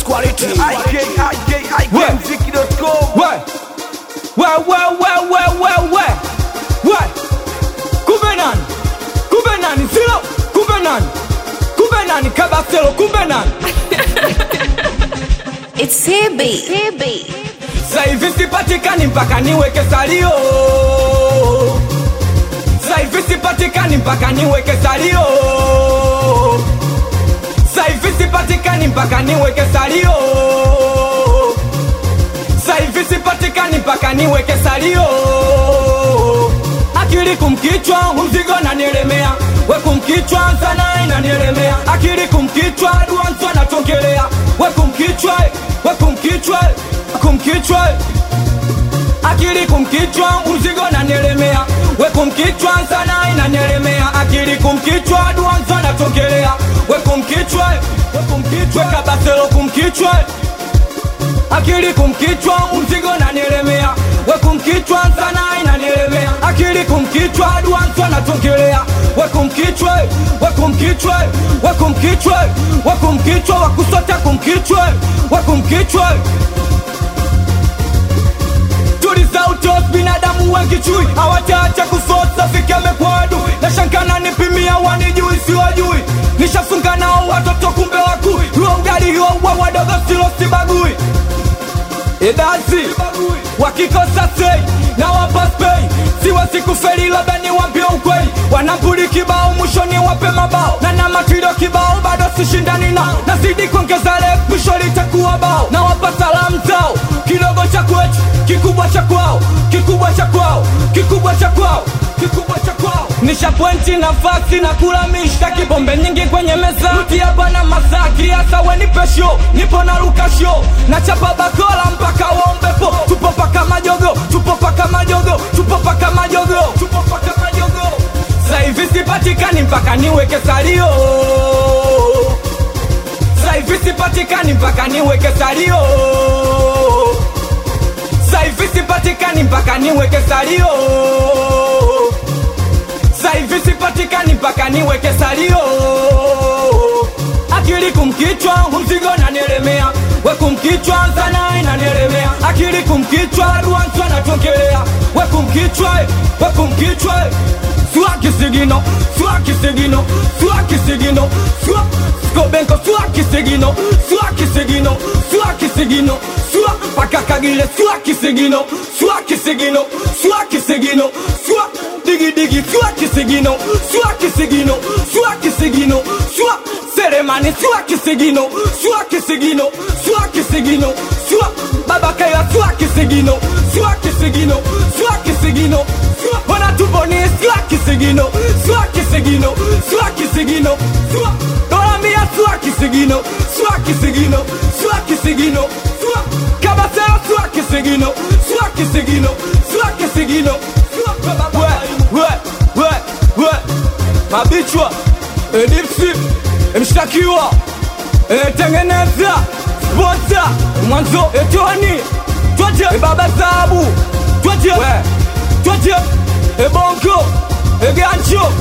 quality. IKIKIKMziki.com. we we we we we we we we kumbe nani kumbe nani zilo kumbe nani kumbe nani kabaselo kumbe nani It's CB. CB. saivi sipatikani mpaka niweke salio saivi sipatikani mpaka niweke salio saivi sipatikani mpaka niweke salio saivi sipatikani mpaka niweke salio akili kumkichwa mzigo nanielemea wekumkichwa sana inanielemea akili kumkichwa duanzwa natongelea wekumkichwa wekumkichwa kumkichwa akili kumkichwa mzigo nanielemea wekumkichwa sana inanielemea akili kumkichwa duanzwa natongelea wekumkichwa wekumkichwa kabaselo kumkichwa akili kumkichwa mzigo nanielemea wekumkichwa sana inanielemea akili kumkichwa duanzwa natongelea wekumkichwa wekumkichwa wekumkichwa wekumkichwa wakusota kumkichwa wekumkichwa tuliza utos binadamu wengi chui hawataacha kusosa fikeme kwa adui na shankana nipimia wanijui siwajui nishafunga nao watoto kumbe wakui huo ugali huo uwa wadogo silo sibagui idasi wakikosa sei na wapaspei siwezi kufeli labda niwambie ukweli wanambuli kibao mwishoni wape mabao na na matiro kibao bado sishindani nao nazidi kuongeza rep mwisho litakuwa bao na wapa salamu zao kidogo cha kwetu kikubwa cha kwao kikubwa cha kwao kikubwa cha kwao kikubwa cha kwao nisha pointi nafasi na kula mishtaki bombe nyingi kwenye meza mti hapa na masaki hasa wenipe show nipo na luka show na chapa bakola mpaka waombepo tupo paka majogo tupo paka majogo tupo paka majogo tupo paka majogo saivi sipatikani mpaka niweke salio saivi sipatikani mpaka niweke salio saivi sipatikani mpaka niweke salio saivi sipatikani mpaka niweke salio akili kumkichwa mzigo nanielemea wekumkichwa sana inanielemea akili kumkichwa ruanzwa natongelea wekumkichwa wekumkichwa sua kisigino sua kisigino sua kisigino sua skobenko sua kisigino sua kisigino sua kisigino sua pakakagile sua kisigino sua kisigino sua kisigino sua digi digi sua kisigino sua kisigino sua kisigino sua seremani sua kisigino sua kisigino sua kisigino sua babakaya sua kisigino sua kisigino sua kisigino sua wanatuboni sua kisigino sua kisigino sua kisigino sua dolamia sua kisigino sua kisigino sua kisigino sua kabaseo sua kisigino sua kisigino sua kisigino sua we we we we mabichwa edipsi mshtakiwa etengeneza spota mwanzo etoni twaje ebaba zabu twaje twaje ebonko egancho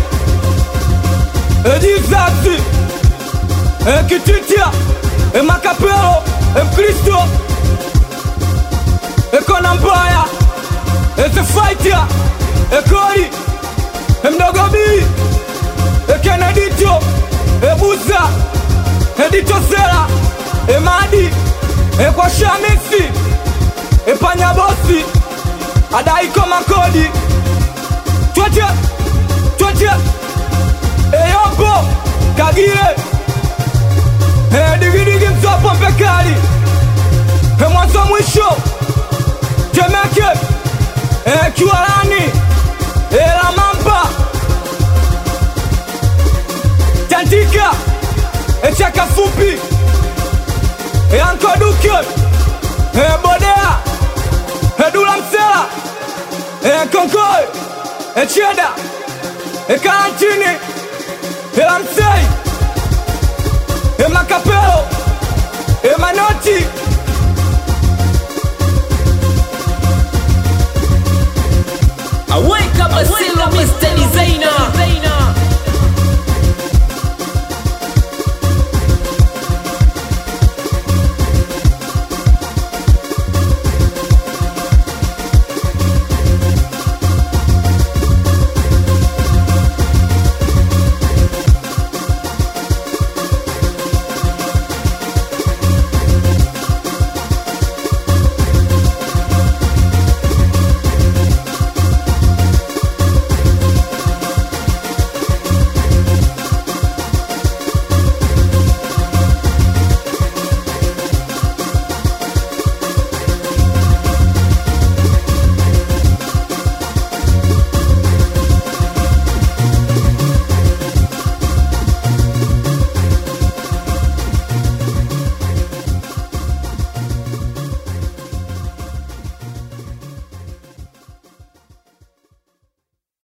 edizazi ekititia emakapelo ekristo ekona mbaya ezefaita ekoli emdogobii ekenedito ebuza editosela emadi ekwashamisi epanyabosi adaiko makodi twete twete eyombo kagile edigidigi mzopo mpekali emwanzo mwisho temeke ekiwalani elamamba tandika echaka fupi eankoduke ebodea edula msela ekonkoe echeda ekarantini elamsei emakap